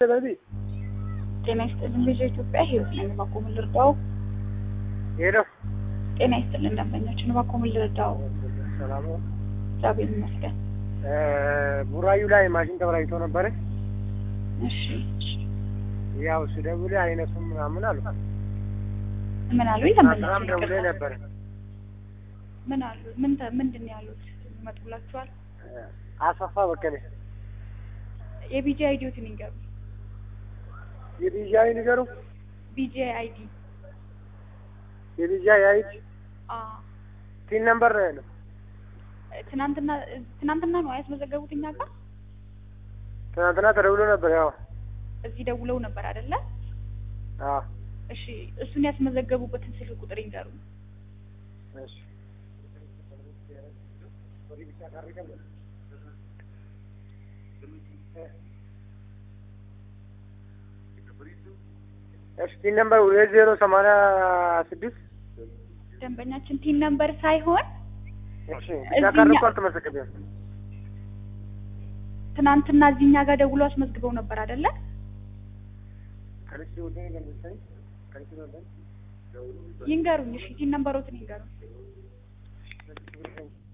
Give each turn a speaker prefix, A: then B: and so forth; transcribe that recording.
A: ስለዚህ
B: ጤና ይስጥልን ልጅ ኢትዮጵያ ህይወት ነኝ። እባክዎ ምን ልርዳው?
A: ሄሎ
B: ጤና ይስጥልን ደንበኛችን፣ እባክዎ ምን ልርዳው?
A: ሰላም ነው።
B: እግዚአብሔር ይመስገን።
A: እ ቡራዩ ላይ ማሽን ተበላሽቶ ነበረ።
B: እሺ
A: ያው ስደውል አይነሱም ምናምን አሉ።
B: ምን አሉ?
A: አስራም
B: ተመለሱ።
A: ደውሌ ነበረ።
B: ምን አሉ? ምን ተ- ምንድን ነው ያሉት? ይመጡላችኋል?
A: አሰፋ በቀለ
B: የቢጂ አይዲዎትን ይንገሩ።
A: የቢጃይ ንገሩ።
B: ቢጂ አይዲ
A: የቢጃይ አይት
B: አ
A: ቲን ነምበር ነው ያለው።
B: ትናንትና ትናንትና ነው ያስመዘገቡት እኛ ጋር
A: ትናንትና ተደውሎ ነበር። ያው
B: እዚህ ደውለው ነበር አይደለ?
A: አዎ
B: እሺ እሱን ያስመዘገቡበትን ስልክ ቁጥር ይንገሩ።
A: እሺ እሺ ቲን ነምበር ሁለት ዜሮ ሰማንያ ስድስት
B: ደንበኛችን ቲን ነምበር ሳይሆን
A: እሺ
B: እዚህኛ-
A: ያቀረብኩ አልተመዘገበም።
B: ትናንትና እዚህ እኛ ጋር ደውለው አስመዝግበው ነበር አይደለ?
A: ከልጅ ወደ ገለጸኝ ከልጅ ወደ
B: ይንገሩኝ። እሺ ቲን ነምበሮትን ይንገሩኝ።